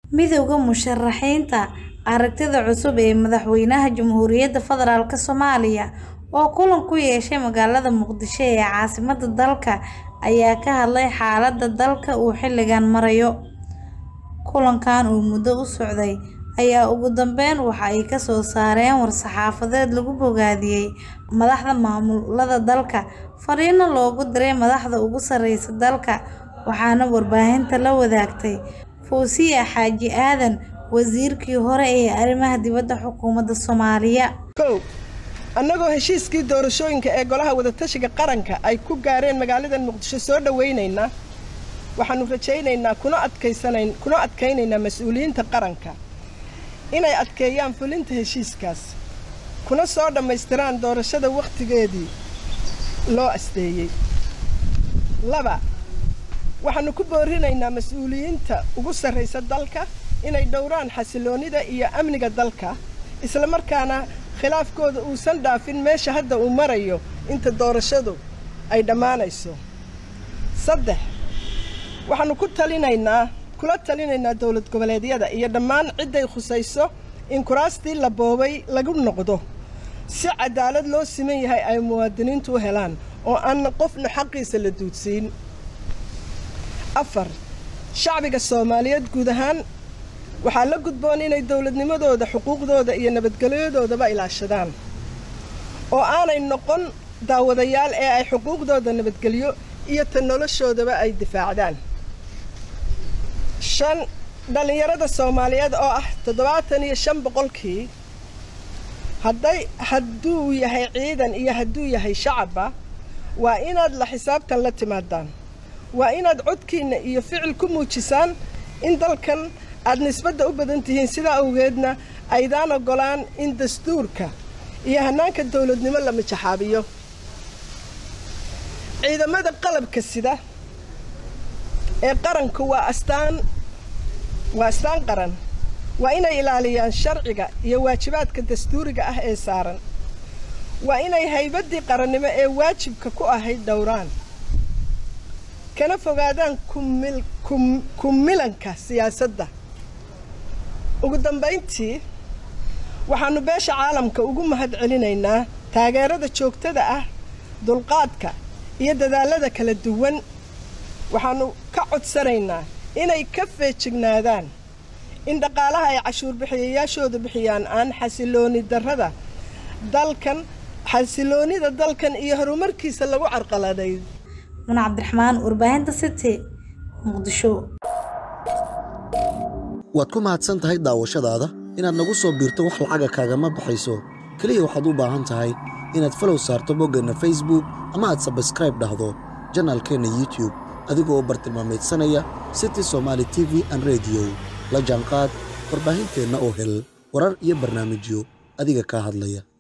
Midowga Musharaxiinta Aragtida Cusub ee Madaxweynaha Jamhuuriyadda Federaalk Soomaaliya oo kulan ku yeeshay magaalada Muqdisho ee caasimadda dalka ayaa ka hadlay xaaladda dalka uu xilligan marayo. Kulankan oo muddo u socday ayaa ugu dambeyn waxa ay ka soo saareen war-saxaafadeed lagu bogaadiyay madaxda maamulada dalka, fariino loogu diray madaxda ugu sareysa dalka, waxaana warbaahinta la wadaagtay Fawziya Xaaji Aadan, Wasiirkii hore ee Arrimaha Dibadda Xukuumadda Soomaaliya. kow annagoo heshiiskii doorashooyinka ee golaha wadatashiga qaranka ay ku gaareen magaalada muqdisho soo dhowaynaynaa waxaannu rajaynaynaa kuna adkaysanayn kuna adkaynaynaa mas-uuliyiinta qaranka inay adkeeyaan fulinta heshiiskaas kuna soo dhammaystiraan doorashada wakhtigeedii loo asteeyey laba waxaannu ku boorinaynaa mas-uuliyiinta ugu sarraysa dalka inay dhowraan xasiloonnida iyo amniga dalka isla markaana khilaafkooda uusan dhaafin meesha hadda uu marayo inta doorashadu ay dhammaanayso saddex waxaannu ku talinaynaa kula talinaynaa dowlad goboleedyada iyo dhammaan cidday khusayso in kuraastii la boobay lagu noqdo si cadaalad loo siman yahay ay muwaadiniintu u helaan oo aan qofna xaqiisa la duudsiin afar shacbiga soomaaliyeed guud ahaan waxaa la gudboon inay dowladnimadooda xuquuqdooda iyo nabadgelyadoodaba ilaashadaan oo aanay noqon daawadayaal ee ay xuquuqdooda nabadgelyo iyo ta noloshoodaba ay difaacdaan shan dhallinyarada soomaaliyeed oo ah toddobaatan iyo shan boqolkii hadday hadduu yahay ciidan iyo hadduu yahay shacabba waa inaad la xisaabtan la timaadaan waa inaad codkiinna iyo ficil ku muujisaan in dalkan aad nisbadda u badan tihiin sidaa awgeedna aydaan oggolaan in dastuurka iyo hannaanka dowladnimo la mijaxaabiyo ciidamada qalabka sida ee qaranku waa astaan waa astaan qaran waa inay ilaaliyaan sharciga iyo waajibaadka dastuuriga ah ee saaran waa inay haybaddii qarannimo ee waajibka ku ahayd dhowraan kana fogaadaan kumilanka siyaasadda ugu dambayntii waxaannu beesha caalamka ugu mahad celinaynaa taageerada joogtada ah dulqaadka iyo dadaallada kala duwan waxaannu ka codsanaynaa inay ka feejignaadaan in dhaqaalaha ay cashuurbixiyayaashooda bixiyaan aan xasilooni darrada dalkan xasiloonnida dalkan iyo horumarkiisa lagu carqaladay Muna Cabdiraxmaan, warbaahinta City, Muqdisho. waad ku mahadsan tahay daawashadaada inaad nagu soo biirto wax lacaga kaagama baxayso keliya waxaad u baahan tahay inaad falow saarto boggeenna facebook ama aad sabskraib dhahdo janaalkeenna youtube adigoo bartilmaamaydsanaya city somaali t v an rediyo la jaanqaad warbaahinteenna oo hel warar iyo barnaamijyo adiga kaa hadlaya